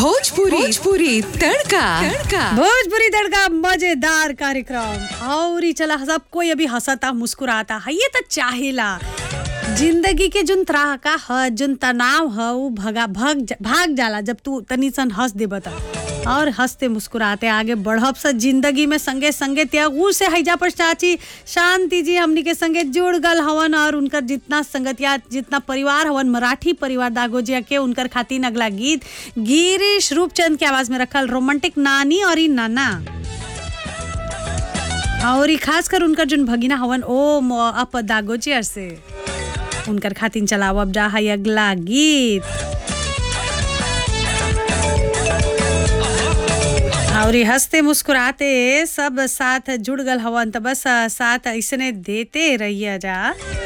भोजपुरी भोजपुरी तड़का तड़का भोजपुरी तड़का मजेदार कार्यक्रम और ही चला सब कोई अभी हंसता मुस्कुराता है ये तो चाहेला जिंदगी के जुन त्राहका ह जुन तनाव ह उ भगा भग जा- भाग जाला जब तू तनी सन हंस देब त और हंसते मुस्कुराते आगे बढ़ब से जिंदगी में संगे संगे त्यागू से हैजा पर चाची शांति जी हमनी के संगे जुड़ गल हवन और उनकर जितना संगतिया जितना परिवार हवन मराठी परिवार दागोजिया के उनकर खातिर अगला गीत गिरीश रूपचंद के आवाज में रखल रोमांटिक नानी और ई नाना और ई खास कर उनकर जोन भगिना हवन ओ म- अप दागोचियर से उनकर खातिन चलाव अब जा है अगला गीत और ई हंसते मुस्कुराते सब साथ जुड़ गल हवन त बस साथ ऐसने देते रहिए जा